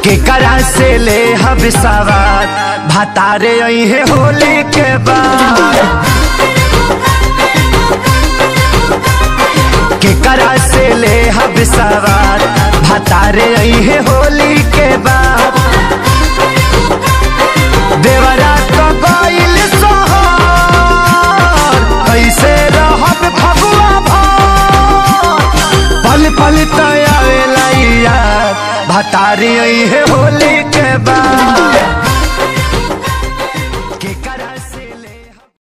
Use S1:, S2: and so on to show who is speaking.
S1: केकरा से ले हब सवार भातारे है होली के बाद केकरा से ले हब सवार भातारे है होली के बाद देवरा तो गइल सोहर कैसे रहब फगुआ भर पल पल तयावेला यार भतारी है होली के बाद